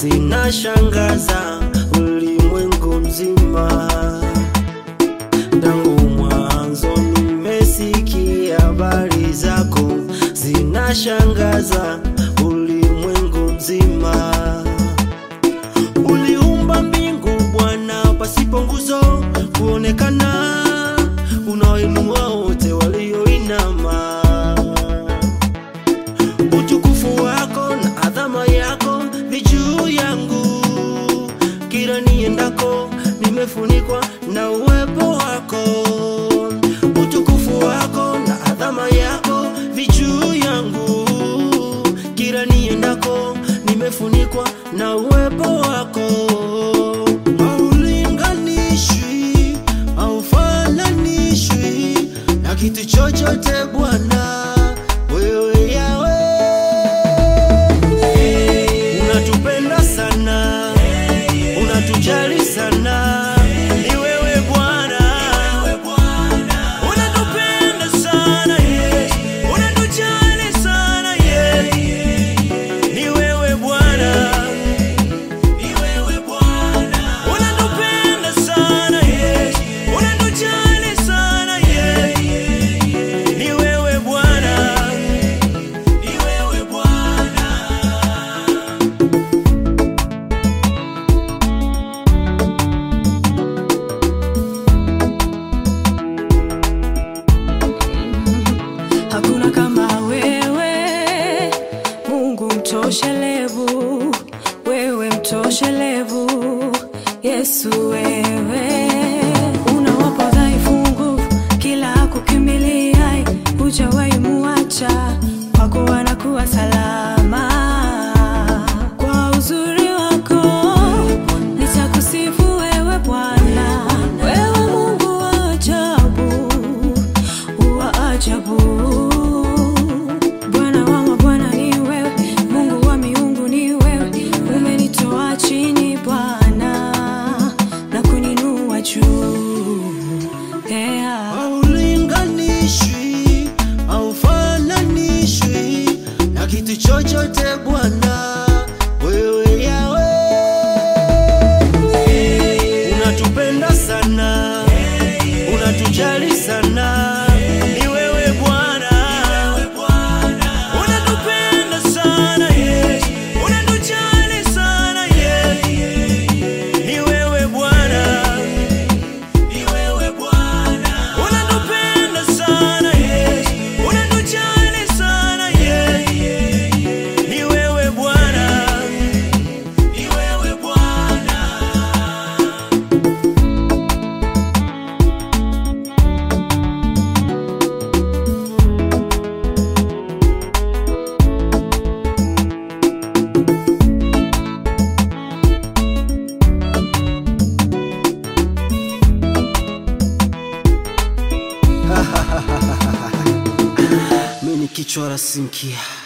zinashangaza ulimwengu mzima. Tangu mwanzo nimesikia habari zako, zinashangaza ulimwengu mzima. Uliumba mbingu Bwana, pasipo nguzo kuonekana, unawainua wote walioinama. Utukufu wako na adhama yako ni juu yangu, kila niendako nimefunikwa na uwepo wako. Utukufu wako na adhama yako ni juu yangu, kila niendako nimefunikwa na uwepo wako. Haulinganishwi, haufananishwi na kitu chochote Bwana, wewe Yawe unatupenda sana, unatujali sana, ni wewe Bwana, unatupenda sana, yes. unatujali sana, yes. ni wewe Bwana, unatupenda sana, yes. unatujali sana, yes. ni wewe Bwana, ni wewe Bwana. Hakuna kama wewe, Mungu mtoshelevu, wewe mtoshelevu, Yesu wewe unawapa dhaifu nguvu, kila kukimbilia hujawahi muacha, kwako wanakuwa salama. Kwa uzuri wako nitakusifu wewe Bwana, wewe Mungu wa ajabu wa ajabu. Bwana wa mabwana ni wewe, Mungu wa miungu ni wewe, umenitoa chini Bwana na kuninua juu yeah. haulinganishwi haufananishwi na kitu chochote Bwana, wewe Yawe unatupenda sana, unatujali sana, ni wewe Bwana, unatupenda sana, yes. unatujali sana, yes. ni wewe Bwana unatupenda sana yes, unatujali sana yes, ni wewe Bwana, ni wewe Bwana. Mimi ni kichwa la sinkia.